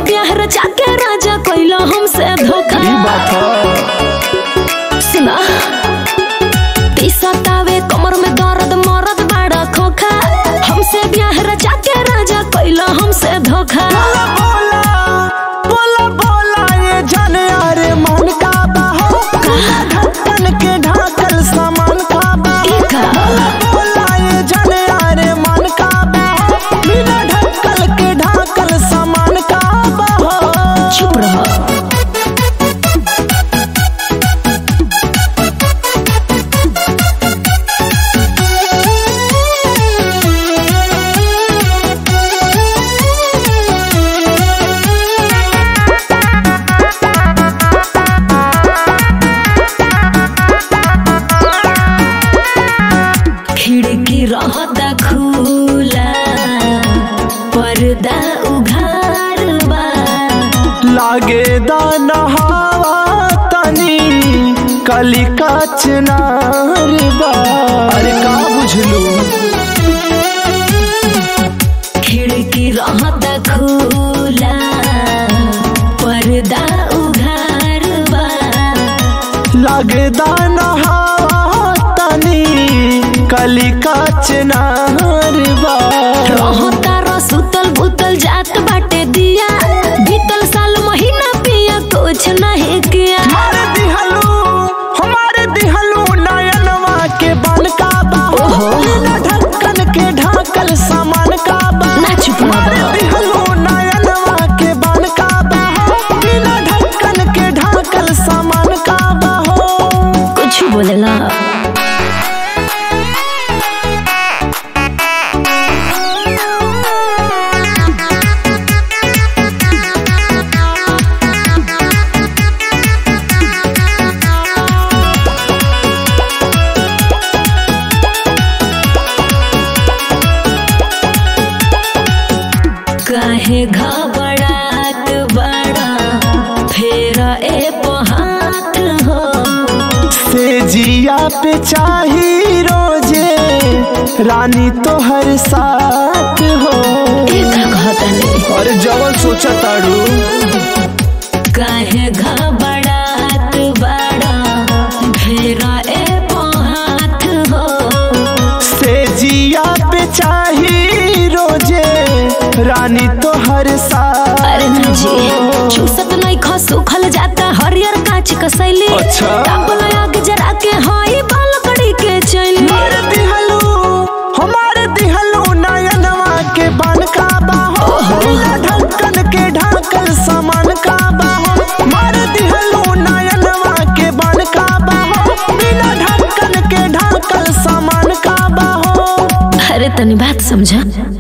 ब्याह रचा के राजा कैला हमसे धोखा ई बात ह सुना पिसतावे कमर में दर्द मरद बड़ा खोखा हमसे ब्याह रचा के राजा कैला हमसे धोखा बोला बोला बोला ये जाने अरे मन का बाहो ढक्कन के ढाकल सामान का बाहो ई का? बोला ये जाने अरे मन का बाहो बिना ढक्कन के ढाकल सामान का बाहो चुप रह खिड़की रहता खुला पर्दा उघार बा लागे दान हवा तनी कली कचनार बा अरे का बुझलू खिड़की रहता खुला पर्दा उघार बा लागे दान हवा तनी कली कचनार बा रहता र सुतल बुतल जात बाटे दिया बीतल साल महीना पिया कुछ नहीं किया हमारे दिहलू हमारे दिहलू नयनवा के बन का बाहो बिना ढक्कन के ढाकल सामान का बाहो ना चुप ना बा। दिहलू नयनवा के बन का बाहो बिना ढक्कन के ढाकल सामान का बाहो कुछ बोलेला काहे घबरात बड़ा फेर ए हाथ हो से जिया पे चाही रोजे रानी तो हर साथ हो एक घतने और जवन सोचा ताड़ू काहे घबरात बड़ा फेर ए हाथ हो से जिया पे चाही रोजे रानी तो हर साथ अरे ना जी चूसत नहीं खा सुखल जाता हरियर कांच कसैली अच्छा। तापल आग जरा के हाई बाल कड़ी के चली हमारे दिहलू हमारे दिहलू नयनवा के बन का बाहो बिना ढक्कन के ढाकल सामान का बाहो हमारे दिहलू नयनवा के बन का बाहो बिना ढक्कन के ढाकल सामान का बाहो अरे तनी बात समझा